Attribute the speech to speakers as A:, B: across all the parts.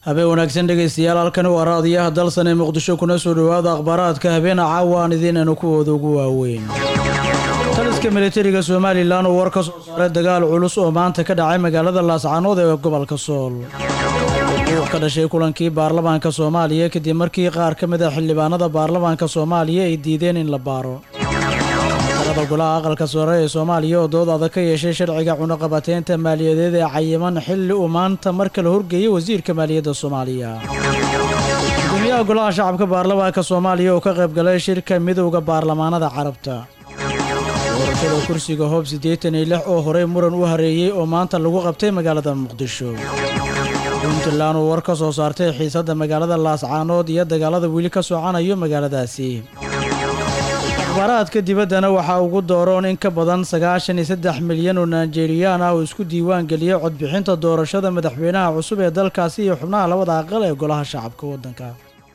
A: habeen wanaagsan dhegaystayaal halkani waa raadiyaha dalsan ee muqdisho kuna soo dhowaada akhbaaraadka habeena caawaan idiinanu kuwooda ugu waaweyn taliska militariga somalilan oo war ka soo saaray dagaal culus oo maanta ka dhacay magaalada laascaanood ee gobolka sool wuxuu ka dhashay kulankii baarlamaanka soomaaliya kadib markii qaar ka mid a xildhibaanada baarlamaanka soomaaliya ay diideen in la baaro talada golaha aqalka sare ee soomaaliya oo dood adag ka yeeshay sharciga cunaqabateynta maaliyadeed ee cayiman xilli uu maanta mar kale horgeeyay wasiirka maaliyadda soomaaliya gudoomiyaha golaha shacabka baarlamaanka soomaaliya oo ka qayb galay shirka midowda baarlamaanada carabta doorashada kursiga hoob siddeetan iyo lix oo horey muran u hareeyey oo maanta lagu qabtay magaalada muqdisho puntland oo war ka soo saartay xiisadda magaalada laascaanood iyo dagaalada weli ka socanayo magaaladaasi akhbaaraadka dibaddana waxaa ugu dooroon in ka badan sagaashan iyo saddex milyan oo naijeriyaan ah oo isku diiwaan geliyay codbixinta doorashada madaxweynaha cusub ee dalkaasi iyo xubnaha labada aqal ee golaha shacabka waddanka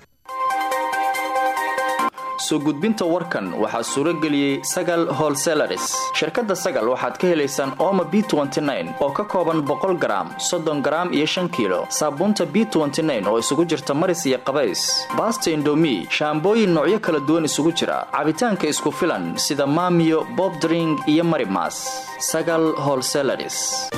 B: soo gudbinta warkan waxaa suuro geliyey sagal holselaris shirkadda sagal waxaad ka helaysaan ooma b oo ka kooban boqol garaam soddon garaam iyo shan kiilo saabuunta b oo isugu jirta maris iyo qabays baasta indomi shaambooyin noocyo kala duwan isugu jira cabitaanka isku filan sida maamiyo bobdring iyo marimas sagal holselaris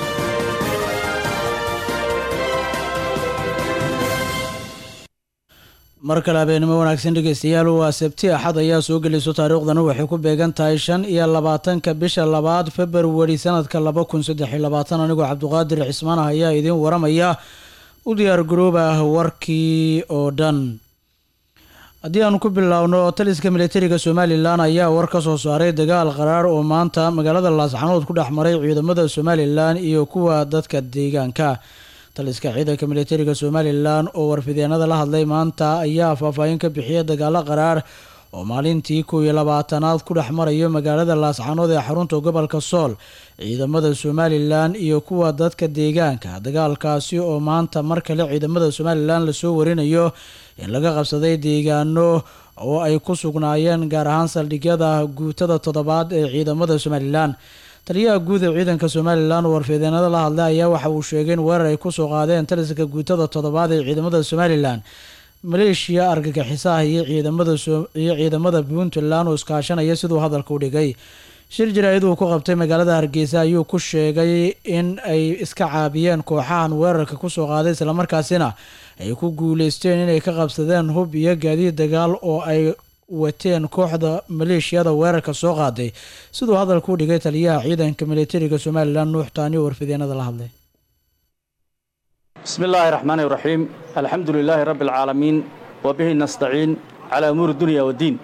A: mar kale habeenimo wanaagsan dhegaystayaal waa sabti axad ayaa soo gelayso taariikhdana waxay ku beegan tahay shan iyo labaatanka bisha labaad februari sanadka laba kun saddex iyo labaatan anigoo cabduqaadir cismaan ah ayaa idiin waramaya u diyaar garooba warkii oo dhan haddii aanu ku biloawno taliska militariga somalilan ayaa war ka soo saaray dagaal qaraar oo maanta magaalada laascanood ku dhex maray ciidamada somalilan iyo kuwa dadka deegaanka taliska ciidanka militariga somalilan oo warfideenada la hadlay maanta ayaa faahfaahin ka bixiyay dagaalo qaraar oo maalintii kow iyo labaatanaad ku dhex marayo magaalada laascanood ee xarunta gobolka sool ciidamada somalilan iyo kuwa dadka deegaanka dagaalkaasi oo maanta mar kale ciidamada somalilan lasoo warinayo in laga qabsaday deegaano oo ay ku sugnaayeen gaar ahaan saldhigyada guutada toddobaad ee ciidamada somalilan taliyaha guud ee ciidanka somalilan oo warfideenada la hadlay ayaa waxa uu sheegay in weerar ay kusoo qaadeen taliska guutada toddobaad ee ciidamada somalilan maleeshiya argagixisaha iyo ciidamaiyo ciidamada puntland oo iskaashanaya siduu hadalka u dhigay shir jaraa'id uu ku qabtay magaalada hargeysa ayuu ku sheegay in ay iska caabiyeen kooxahan weerarka kusoo qaaday islamarkaasina ay ku guuleysteen inay ka qabsadeen hub iyo gaadiid dagaal oo ay wateen kooxda maleeshiyada weerarka soo qaaday siduu hadalka u dhigay taliyaha ciidanka militariga somalilan nuux taani oo warfideenada la hadlay
C: bismi illaahi raxmaani raxiim alxamdu lilaahi rabbi alcaalamiin wa bihi nastaciin calaa umuuri dunya waddiin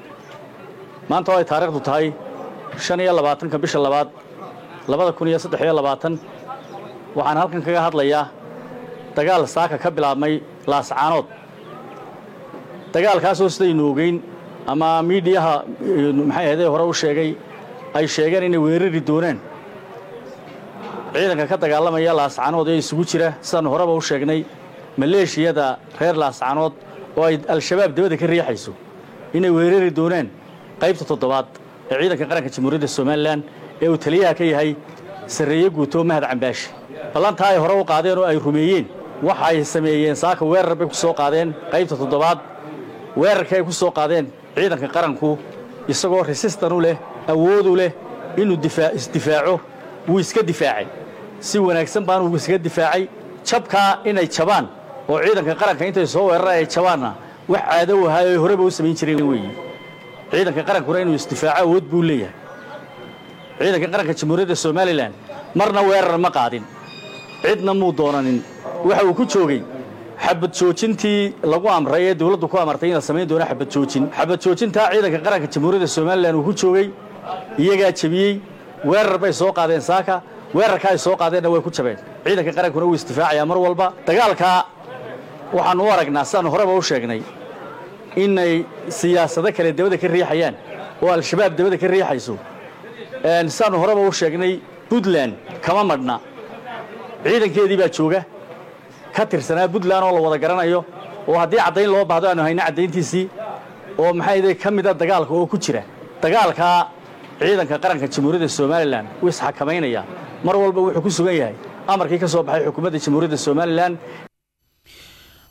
C: maanta oo ay taariikhdu tahay shan iyo labaatanka bisha labaad labada kun iyo saddex iyo labaatan waxaan halkan kaga hadlayaa dagaal saaka ka bilaabmay laascaanood dagaalkaasoo sidaynu ogeyn ama miidhiyaha maxay ahadee hore u sheegay ay sheegeen inay weerari doonaan ciidanka ka dagaalamaya laascanood ee isugu jira sidaannu horeba u sheegnay maleeshiyada reer laascanood oo ay al-shabaab dabada ka riixayso inay weerari doonaan qaybta toddobaad ee ciidanka qaranka jamhuuriyadda somalilan ee uu taliyaha ka yahay sarreeye guuto mahad cambaashi ballantaa ay hore u qaadeen oo ay rumeeyeen waxa ay sameeyeen saaka weerar bay ku soo qaadeen qaybta toddobaad weerarka ay ku soo qaadeen ciidanka qaranku isagoo resistan u leh awood u leh inuu isdifaaco wuu iska difaacay si wanaagsan baan uu iskaga difaacay jabkaa inay jabaan oo ciidanka qaranka intay soo weeraraan ay jabaanna wax caado u ahaa oy horeba u samayn jireen weeye ciidanka qarankuna inuu isdifaaco awood buu leeyahay ciidanka qaranka jamhuuriyadda somalilan marna weerar ma qaadin cidna muu doonanin waxa uu ku joogay xabad joojintii lagu amray ee dawladdu ku amartay inaad samayn doona xabad joojin xabad joojintaa ciidanka qaranka jamhuuriyadda somalilan uu ku joogay iyagaa jebiyey weerar bay soo qaadeen saaka weerarka ay soo qaadeenna way ku jabeen ciidanka qarankuna wuu isdifaacayaa mar walba dagaalkaa waxaannu u aragnaa sidaannu horeba u sheegnay inay siyaasado kale dabada ka riixayaan oo al-shabaab dabada ka riixayso sidaannu horeba u sheegnay puntland kama madhna ciidankeedii baa jooga ka tirsanaa puntland oo la wada garanayo oo haddii caddayn loo baahdo aanu hayno caddayntiisii oo maxay ka mida dagaalka oo ku jira dagaalkaa ciidanka qaranka jamhuuriyadda somalilan wuu isxakamaynayaa mar walba wuxuu ku sugan yahay amarkii ka soo baxay xukuumadda jamhuuriyadda somalilan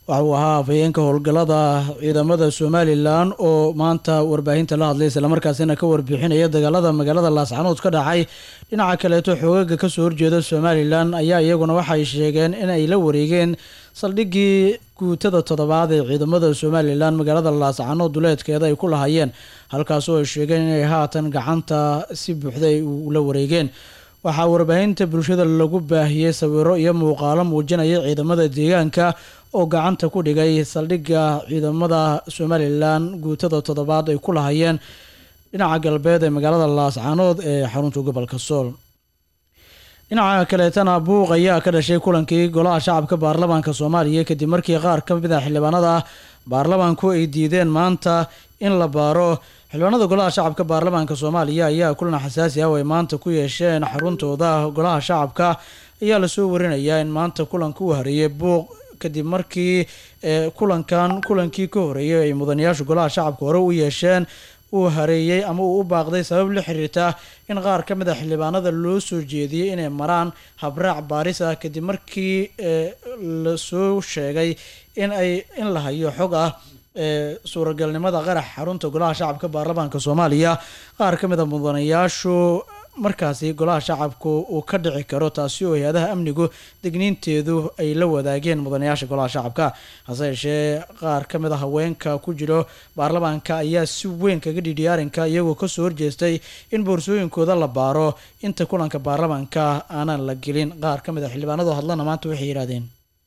A: waxa uu ahaa afhayeenka howlgallada ciidamada somalilan oo maanta warbaahinta la hadlay islamarkaasina ka warbixinaya dagaalada magaalada laascanood ka dhacay dhinaca kaleeto xoogaga kasoo horjeeda somalilan ayaa iyaguna waxay sheegeen in ay la wareegeen saldhiggii guutada toddobaad ee ciidamada somalilan magaalada laascanood duleedkeeda ay ku lahaayeen halkaasoo ay sheegeen inay haatan gacanta si buuxda ay ula wareegeen waxaa warbaahinta bulshada lagu baahiyey sawiro iyo muuqaalo muujinaya ciidamada deegaanka oo gacanta ku dhigay saldhigga ciidamada somalilan guutada toddobaad ay ku lahayeen dhinaca galbeed ee magaalada laascanood ee xarunta gobolka sool dhinaca kaleetana buuq ayaa ka dhashay kulankii golaha shacabka baarlamaanka soomaaliya kadib markii qaar ka mid a xildhibaanada baarlamaanku ay diideen maanta in la baaro xildhibaanada golaha shacabka baarlamaanka soomaaliya ayaa kulan xasaasi ah oo ay maanta ku yeesheen xaruntooda golaha shacabka ayaa lasoo warinayaa in maanta kulanka u hareeyay buuq kadib markii kulankan kulankii ka horeeyay ay mudanayaashu golaha shacabka hore u yeesheen uu hareeyey ama uu u baaqday sabab la xiriirta in qaar ka mid a xildhibaanada loo soo jeediyey inay maraan habraac baaris ah kadib markii lasoo sheegay in ay in la hayo xog ah suuragalnimada qarax xarunta golaha shacabka baarlamaanka soomaaliya qaar ka mid a mudanayaashu markaasi golaha shacabku uu ka dhici karo taasi oo hay-adaha amnigu degniinteedu ay la wadaageen mudanayaasha golaha shacabka hase yeeshee qaar ka mid a haweenka ku jiro baarlamaanka ayaa si weyn kaga dhidhiyay arrinka iyagoo kasoo horjeestay in boorsooyinkooda la baaro inta kulanka baarlamaanka aanan la gelin qaar ka mid a xildhibaanadoo hadlana maanta waxay yidhahdeen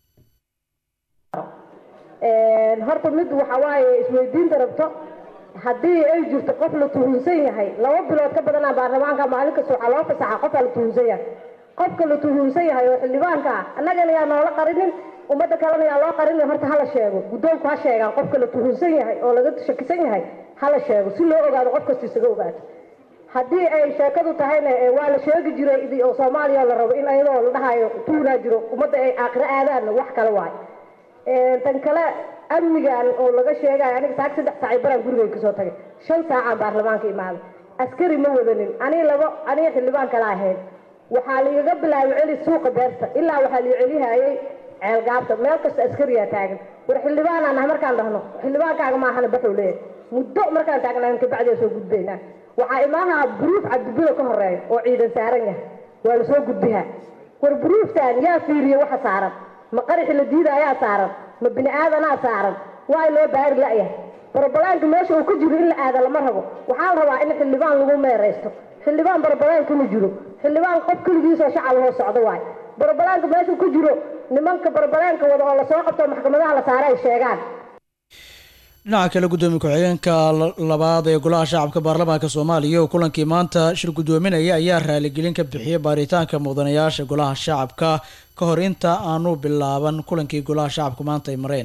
D: horta mid waxa waaye isweydiinta rabto haddii ay jirto qof la tuhunsan yahay laba bilood ka badanaa baarlamaanka maalin kasta waxaa loo fasaxa qofaa la tuhunsan yahay qofka la tuhunsan yahay oo xildhibaanka ah annagana yaa noola qarinin ummadda kalena yaa loo qarinin horta hala sheego guddoonku ha sheegaan qofka la tuhunsan yahay oo laga shakisan yahay hala sheego si loo ogaado qof kasta isaga ogaato haddii ay sheekadu tahayna waa la sheegi jiray oo soomaaliya la rabo in ayadoo la dhahayo tuunaa jiro ummadda ay aakhiro aadaanna wax kale waayo tan kale amnigan oo laga sheegayo aniga saag saddex saacay baraan gurigay kasoo tagay shan saacaan baarlamaanka imaaday askari ma wadanin anii labo aniga xildhibaan kala ahayn waxaa laigaga bilaabay celi suuqa beerta ilaa waxaa lai celihayay ceelgaabta meel kasta askariyaa taagan war xildhibaanaan ah markaan dhahno xildhibaankaaga maahana baxuu leeyahay muddo markaan taagnayn kabacdiaa soo gudbaynaa waxaa imaahaa buruuf cabdibilo ka horeeya oo ciidan saaran yahay waa lasoo gudbihaa war buruuftan yaa fiiriye waxa saaran ma qaraxi la diida ayaa saaran ma bini aadanaa saaran waa loo baari la'yahay barabalaanka meesha uu ka jiro in la aada lama rabo waxaa la rabaa in xildhibaan lagu meeraysto xildhibaan barabalaanka ma jiro xildhibaan qof keligiisoo shacab hoo socdo waayo barabalaanka meeshuu ka jiro nimanka barabalaanka wada oo lasoo qabto maxkamadaha la saara ay sheegaan
A: dhinaca kale guddoomiye ku-xigeenka labaad ee golaha shacabka baarlamaanka soomaaliya oo kulankii maanta shir guddoominaya ayaa raaligelin ka bixiyay baaritaanka mudanayaasha golaha shacabka ka hor inta aanu bilaaban kulankii golaha shacabka maanta ay mareen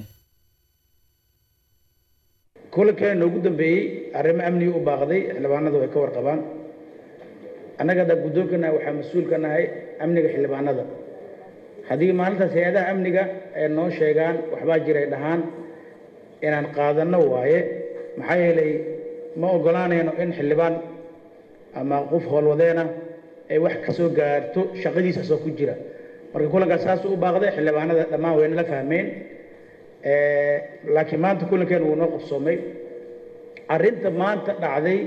E: kulankeena ugu dambeeyey arrimo amniga u baaqday xildhibaanadu ay ka warqabaan annaga hadda guddoonkana waxaa mas-uul ka nahay amniga xildhibaanada haddii maalintaas hay-adaha amniga ay noo sheegaan waxbaa jiray dhahaan inaan qaadanno waaye maxaa yeelay ma oggolaanayno in xildhibaan ama qof howlwadeena ay wax ka soo gaarto shaqadiisa soo ku jira marka kulankaas saasuu u baaqday xildhibaanada dhammaan wayna la fahmeen laakiin maanta kulankeena wuu noo qabsoomay arrinta maanta dhacday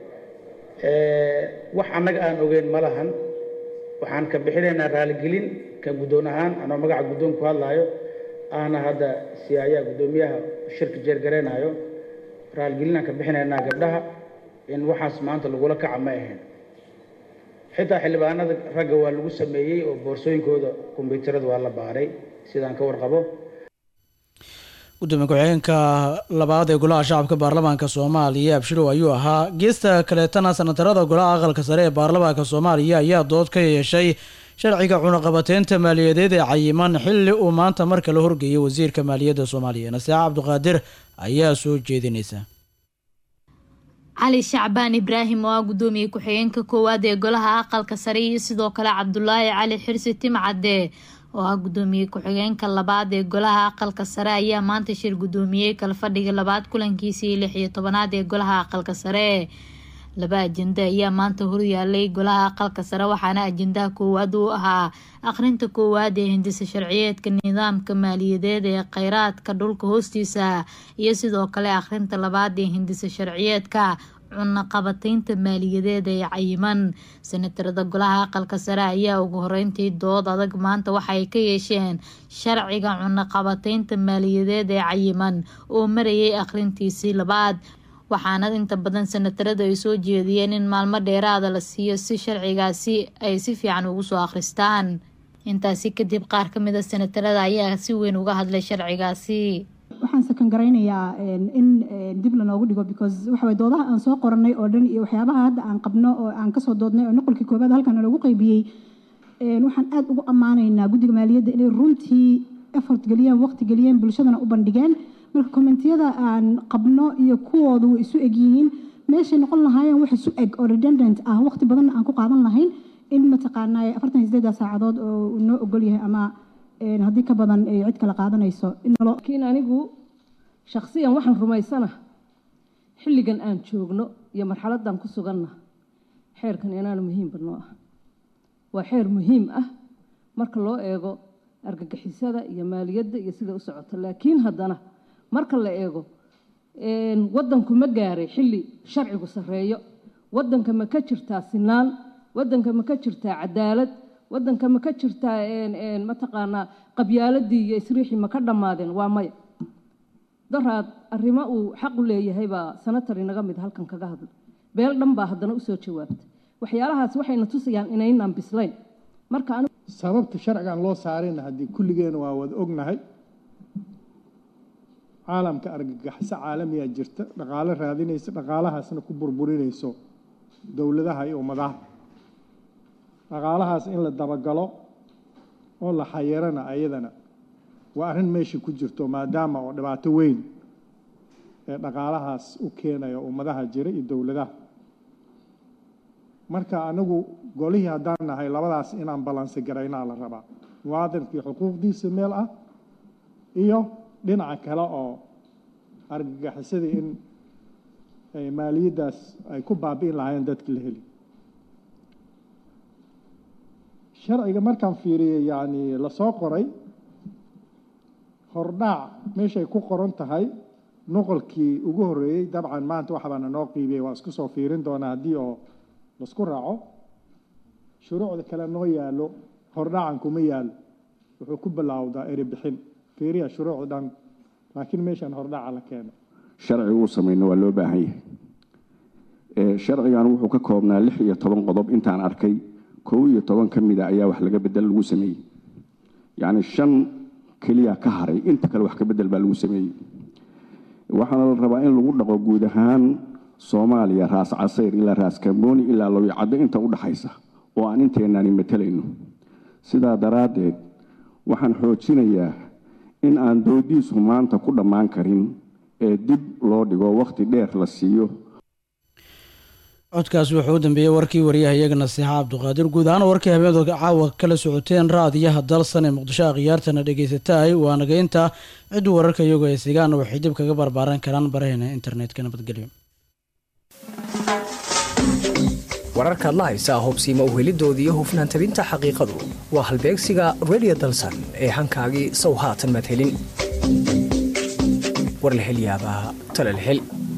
E: wax annaga aan ogeyn ma lahan waxaan ka bixinaynaa raaligelin ka guddoon ahaan anoo magaca guddoon ku hadlaayo ahna hadda siyaayaa guddoomiyaha shirka jeergaraynayo raaligelinaan ka bixinaynaa gabdhaha in waxaas maanta lagula kaca ma ahayn xitaa xildhibaanada ragga waa lagu sameeyey oo boorsooyinkooda kombyuutarada waa la baaray sidaan ka warqabo
A: gudoomiye ku-xigeenka labaad ee golaha shacabka baarlamaanka soomaaliya abshirow ayuu ahaa geesta kaleetana sanatarada golaha aqalka sare ee baarlamaanka soomaaliya ayaa dood ka yeeshay sharciga cunaqabateynta maaliyadeed ee cayiman xilli uu maanta mar kale horgeeyay wasiirka maaliyadda soomaaliya naseexa cabdiqaadir ayaa soo jeedinaysa
F: cali shacbaan ibraahim oo ah guddoomiye ku-xigeenka koowaad ee golaha aqalka sare iyo sidoo kale cabdulaahi cali xirsi timcadde oo ah guddoomiye ku-xigeenka labaad ee golaha aqalka sare ayaa maanta shir guddoomiyey kala fadhiga labaad kulankiisii lix iyo tobanaad ee golaha aqalka sare laba ajenda ayaa maanta horyaalay golaha aqalka sare waxaana ajendaha koowaad uu ahaa akhrinta koowaad ee hindisa sharciyeedka nidaamka maaliyadeed ee kheyraadka dhulka hoostiisa iyo sidoo kale akhrinta labaad ee hindisa sharciyeedka cunaqabataynta maaliyadeed ee cayiman senatarada golaha aqalka sare ayaa ugu horeyntii dood adag maanta waxay ka yeesheen sharciga cunaqabataynta maaliyadeed ee cayiman oo marayay akhrintiisii labaad waxaana inta badan senatarada ay soo jeediyeen in maalmo dheeraada la siiyo si sharcigaasi ay si fiican ugu soo akhristaan intaasi kadib qaar ka mid a senatarada ayaa si weyn uga hadlay sharcigaasi
G: waxaan sakan garaynayaa in dib lanoogu dhigo because waxaway doodaha aan soo qoranay oo dhan iyo waxyaabaha hadda aan qabno oo aan kasoo doodnay oo noqolkii koobaad halkan loogu qaybiyey waxaan aada ugu ammaanaynaa guddiga maaliyadda inay runtii effort geliyeen waqti geliyeen bulshadana u bandhigeen marka kommentiyada aan qabno iyo kuwooda way isu eg yihiin meeshay noqon lahaayeen wax isu eg oo redundant ah waqti badanna aan ku qaadan lahayn in mataqaanaa afartan iyo sideeda saacadood oo noo ogol yahay ama haddii ka badan ay cid kale qaadanayso
H: laakiin anigu shakhsiyan waxaan rumaysana xilligan aan joogno iyo marxaladdan ku suganna xeerkan inaanu muhiimba noo ah waa xeer muhiim ah marka loo eego argagixisada iyo maaliyadda iyo sida u socoto laakiin haddana marka la eego waddanku ma gaaray xilli sharcigu sarreeyo waddanka ma ka jirtaa sinaan waddanka ma ka jirtaa cadaalad waddanka ma ka jirtaa mataqaanaa qabyaaladii iyo isriixii ma ka dhammaadeen waa maya daraad arrimo uu xaq u leeyahay baa sanatar inaga mid halkan kaga hadla beel dhan baa haddana usoo jawaabta waxyaalahaas waxayna tusayaan inaynaan bislayn marka
I: sababta sharcigan loo saarayna haddii kulligeena waa wada ognahay caalamka argagaxiso caalamiyaa jirta dhaqaalo raadinaysa dhaqaalahaasna ku burburinayso dowladaha iyo ummadaha dhaqaalahaas in la dabagalo oo la xayirana ayadana waa arrin meesha ku jirto maadaama oo dhibaato weyn ee dhaqaalahaas u keenayo ummadaha jira iyo dowladaha marka anigu golihii haddaan nahay labadaas inaan balansi garaynaa la rabaa muwaadinkii xuquuqdiisa meel ah iyo dhinaca kale oo argagixisadii in maaliyaddaas ay ku baabi'in lahaayeen dadka la heli sharciga markaan fiiriyey yacni lasoo qoray hordhaac meeshay ku qoran tahay noqolkii ugu horreeyey dabcan maanta waxbaana noo qiibiyey waa isku soo fiirin doonaa haddii oo laisku raaco shuruucda kale noo yaallo hordhaacan kuma yaallo wuxuu ku bilaawdaa eribixin fiiriya shuruucda dhan laakiin meeshaan hordhaaca la keeno
J: sharci uu samayno waa loo baahan yahay sharcigan wuxuu ka koobnaa lix iyo toban qodob intaan arkay kow iyo toban ka mida ayaa wax laga bedel lagu sameeyey yacni shan keliya ka haray inta kale wax ka bedel baa lagu sameeyey waxaana la rabaa in lagu dhaqo guud ahaan soomaaliya raas casayr ilaa raas kambooni ilaa lawicaddo inta u dhaxaysa oo aan inteenaani matalayno sidaa daraaddeed waxaan xoojinayaa in aan doodiisu maanta ku dhammaan karin ee dib loo dhigo wakhti dheer la siiyo
A: codkaas wuxuu u dambeeyey warkii wariyaha iyaga nasiixa cabduqaadir guud ahaan warkii habeendood caawa kala socoteen raadiyaha dalsan ee muqdisho akhyaartana dhegaysataay waa nagaynta ciddu wararka iyagoo ay sigaan waxay dib kaga barbaaran karaan baraheena internetka nabadgelyo
K: wararkaad la haysaa hubsiima uhelidoodii hufnaan tabinta xaqiiqadu waa halbeegsiga redio dalsan ee hankaagii sow haatan maad helin war la hel yaabaa tale la hel